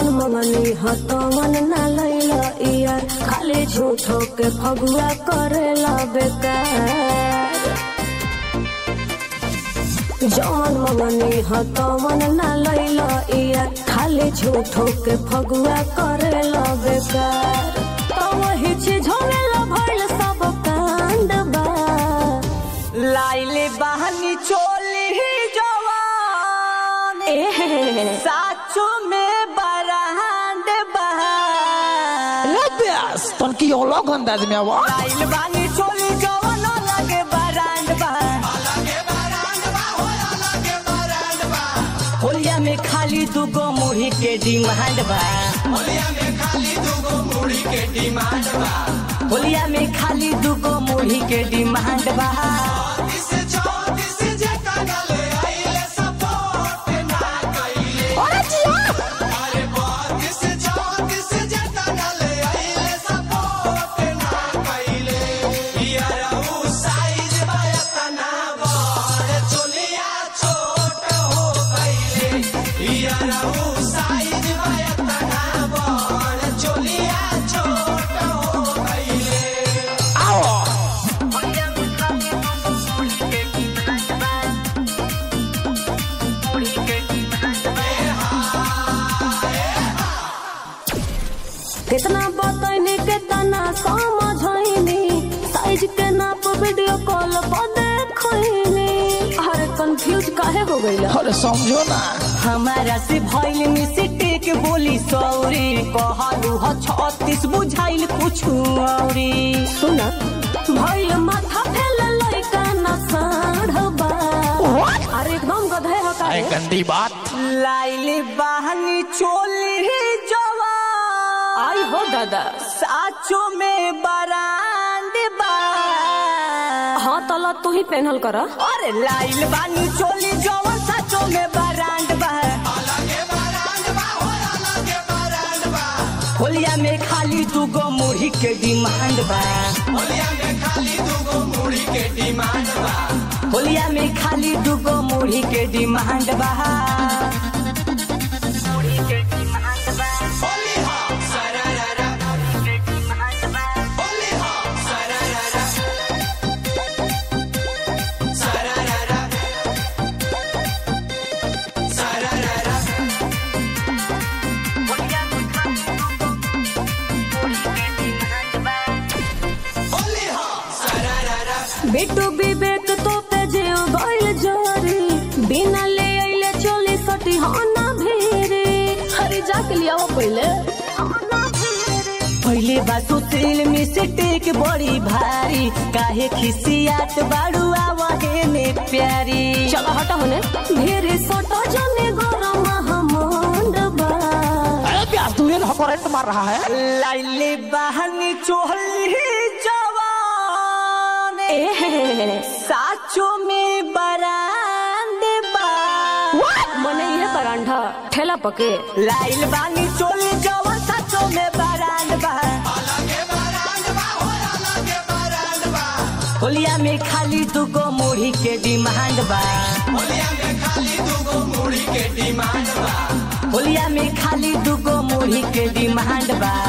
मंगनी हतवन ना लैला यार खाली झूठो के फगुआ करेला बेकार जौन मंगनी हतवन ना लैला यार खाली झूठो के फगुआ करेला बेकार तो वही चीज होवेला भइल सब कांड बा लाइले बहनी चोली जवान ए साचो में बरहांड बहार Lepias, ton ki olog andaz में आवा लाइल बानी चोली जवान लगे बरांड बहार होलिया में खाली दूगो मुढ़ी के डिमांड बा होलिया में खाली दूगो मुढ़ी के डिमांड बा कितना बतैनी कितना समझैनी साइज के नाप वीडियो कॉल पर देखैनी अरे कंफ्यूज काहे हो गइल अरे समझो ना हमारा से भइल मिस्टेक बोली सौरी कहलू ह छत्तीस बुझाइल कुछ औरी सुन भइल माथा फेल लइका न साढ़बा अरे एकदम गधे हो अरे का गंदी बात लाइली बहनी चोली जवान आई हो दादा साचो में बरांड बा हाँ तला तू ही पहनल कर अरे लाइल बानी चोली जवान साचो में बरांड बा होलिया में खाली दूगो मुढ़ी के डिमांड बा होलिया में खाली दूगो मुढ़ी के डिमांड बा मुढ़ी के डिमांड बा बिट्टू विवेक तो पे जीव गइल जोरी बिना ले आइले चोली सटी हाँ ना भेरे अरे जाके लिया वो पहले पहले बासु तेल में से टेक बड़ी भारी काहे खिसियात बाड़ू आवे ने प्यारी चलो हटा होने भेरे सटा जाने गरम हमंड बा अरे प्यास तू ये करंट मार रहा है लाइले बहनी चोहली जवान ए साचो में बरांड बा मने ये बरांडा ठेला पके लाइल बानी चोली जवान साचो में बरांड बा होलिया में खाली दूगो मुढ़ी के डिमांड बा होलिया में खाली दूगो मुढ़ी के डिमांड बा